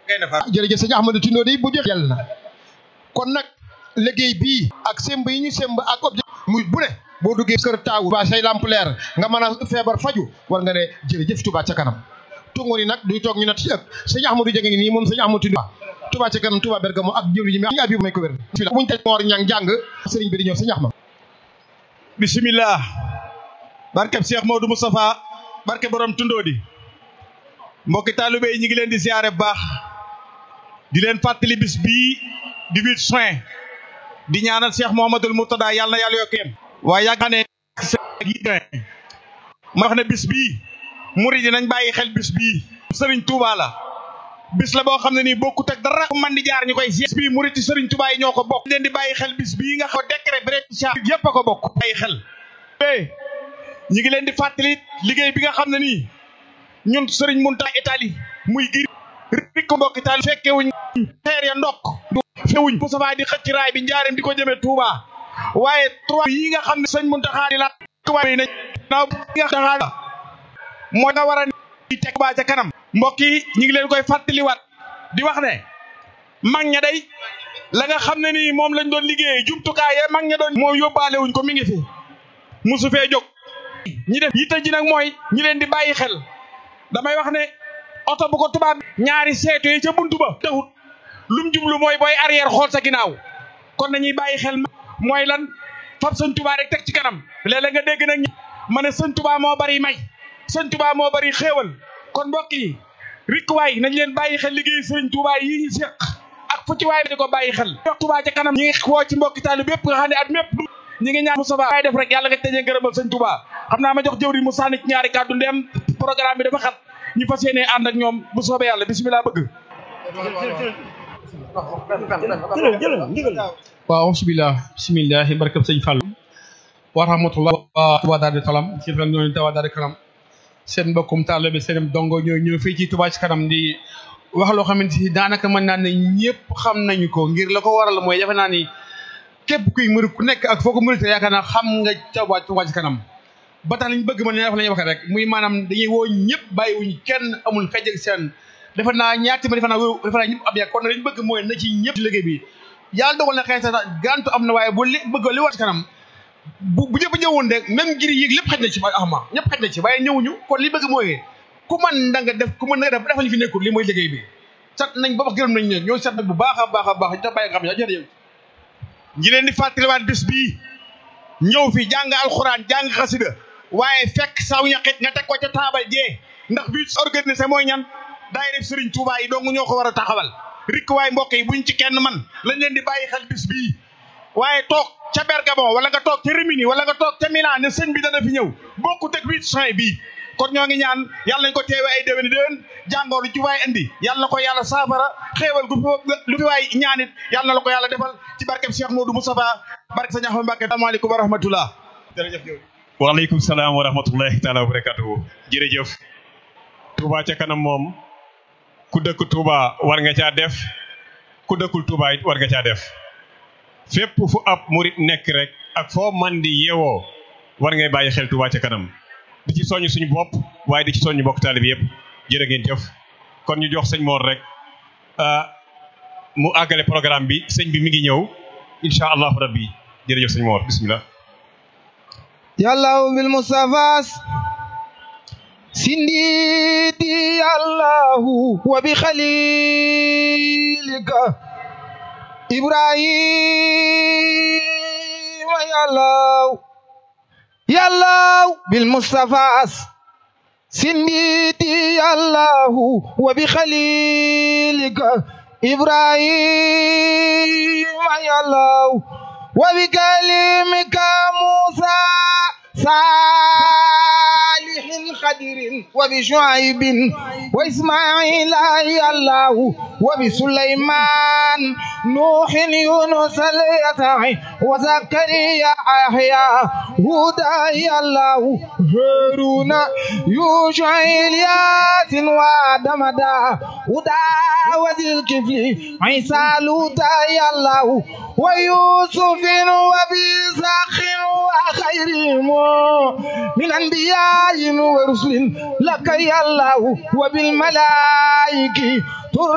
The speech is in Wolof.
jërëjëf sëñ Ahmadou Tindoo di bu jëf yàlla na kon nag liggéey bii ak semb yi ñu semb ak objet muy bu ne boo duggee kër taawu ba say lamp leer nga mën a feebar faju war nga ne jërëjëf Touba ca kanam tungu ni nag duy toog ñu nat ci ëpp sëñ Ahmadou Dieng ngi nii moom sëñ Ahmadou Tindoo Touba ca kanam Touba Bergamo ak jëwri ji mi abi may ko wér buñ taj moor ñang jàng sëriñ bi di ñëw sëñ Ahmad bismillah barkeb Cheikh Modou Moustapha barke borom tundoo di mbokki taalibe yi ñu ngi leen di siyaare bu baax di leen fàttali bis bii di huit juin di ñaanal Cheikh Mouhamadoul Mourtada yàlla na yàlla yokkeem waaye yàgg ne ma wax ne bis bii murid yi nañ bàyyi xel bis bii Serigne Touba la bis la boo xam ne nii bokkut ak dara man di jaar ñu koy si bis bii murid yi Serigne Touba yi ñoo ko bokk leen di bàyyi xel bis bii nga xam décret bi rek yépp a ko bokk bàyyi xel ñi ngi leen di fàttali liggéey bi nga xam ne nii ñun Serigne Mountakha Italie muy giri rik ko mbokk Italie fekke wuñ xeer ya ndokk fewuñ Moustapha di xëcc raay bi njaareem di ko jëmee Touba waaye trois yi nga xam ne sëñ Mountakha di la tubaab yi nañ naaw bi nga xam mooy nga war a teg Touba ca kanam mbokk yi ñi ngi leen koy fàttaliwaat di wax ne mag ña day la nga xam ne nii moom lañ doon liggéey jumtukaay ya mag ña doon moo yóbbaale wuñ ko mi ngi fi musu fee jóg ñi def yitte ji nag mooy ñi leen di bàyyi xel damay wax ne oto bu ko tubaab ñaari seetu yi ca buntu ba taxut lum jublu mooy booy arrière xool sa ginnaaw kon nañuy bàyyi xel mooy lan fab sëñ tubaa rek teg ci kanam léeg-léeg nga dégg nag ma ne sëñ tubaa moo bari may sëñ tubaa moo bari xéewal kon mbokk yi rik waay nañ leen bàyyi xel liggéey sëñ tubaa yi ñu seq ak fu ci waay di ko bàyyi xel wax tubaa ca kanam ñi ngi woo ci mbokki taali bépp nga xam ne at mépp ñi ngi ñaan Moustapha ay def rek yàlla nga tëjee ngërëmal sëñ tubaa xam naa ma jox jëwri mu sànni ci ñaari kàddu ndem programme bi dafa xat ñu fas yéenee ànd ak ñoom bu soobee yàlla bisimilah bëgg waaw bismillah bismillah barkab sëñ Fall wa rahmatullah wa Touba Darou Salam ci fan ñooñu Touba Darou Salam seen mbokkum taalibe seen dongo ñooy ñëw fii ci Touba ci kanam di wax loo xamante ni daanaka mën naa ne ñëpp xam nañu ko ngir la ko waral mooy defe naa ni képp kuy murid ku nekk ak foo ko murid yaakaar naa xam nga Touba Touba ci kanam ba tax liñ bëgg mën ne wax la ñuy waxee rek muy maanaam dañuy woo ñëpp bàyyiwuñ kenn amul xej ak seen defe naa ñaati ma defe naa defe naa ñëpp ab yàgg kon liñ bëgg mooy na ci ñëpp ci liggéey bi yàlla dogal na xëy sa gantu am na waaye bu li bëgg li war ci kanam bu bu ñëpp ñëwoon rek même ngir yéeg lépp xaj na ci axma ñëpp xaj na ci waaye ñëwuñu kon li bëgg mooy ku mën da nga def ku mën na nga def defal ñu fi nekkul li mooy liggéey bi sat nañ ba wax gërëm nañ ne ñoo sat nag bu baax a baax a baax ñu tax bàyyi nga xam ne jërëjëf ñi leen di fàttaliwaat bis bii ñëw fi jàng alxuraan jàng xasida waaye fekk saw ñaqit nga teg ko ca taabal jee ndax bii organisé mooy ñan daayira Serigne Touba yi dong ñoo ko war a taxawal rik waaye mbokk yi buñ ci kenn man lañ leen di bàyyi xel bis bii waaye toog ca Bergamo wala nga toog ca Rimini wala nga toog ca Milan ne sëñ bi dana fi ñëw bokkut ak huit juin bii kon ñoo ngi ñaan yàlla nañ ko teewe ay déwéni déwén jàngoor lu ci waay indi yàlla na ko yàlla saafara xéewal gu fi lu fi waay ñaanit yàlla na la ko yàlla defal ci barkeb Cheikh Modou Moustapha barke sa ñaxma Mbàkke asalaamaaleykum wa rahmatullah jërëjëf waaleykum salaam wa rahmatullahi taala wa barakatuhu jërëjëf Touba ca kanam moom ku dëkk Touba war nga caa def ku dëkkul Touba it war nga caa def fépp fu ab murit nekk rek ak foo man di yeewoo war ngay bàyyi xel Touba ca kanam di ci soññ suñu bopp waaye di ci soññ bokk taalib yëpp jërë ngeen jëf kon ñu jox sëñ Mor rek mu àggale programme bi sëñ bi mi ngi ñëw incha allahu rabbi jërëjëf sëñ Mor bismillah yàlla bil Mustafas sindidi allahu wa bi khalilika ibrahima yàlla yàlla bil Mustafas sindidi allahu wa bi khalilika ibrahima yàlla wa bi kalimika musa صالح خدر وبشعيب وإسماعيل يا الله وبسليمان نوح يونس اليسع وزكريا يحيى هدى يا الله هارون يوشع الياس وآدم دا هدى وذي الكفل عيسى لوطا يا الله ويوسف وبيساخ وخيرهم من أنبياء ورسل لك يا الله وبالملائكة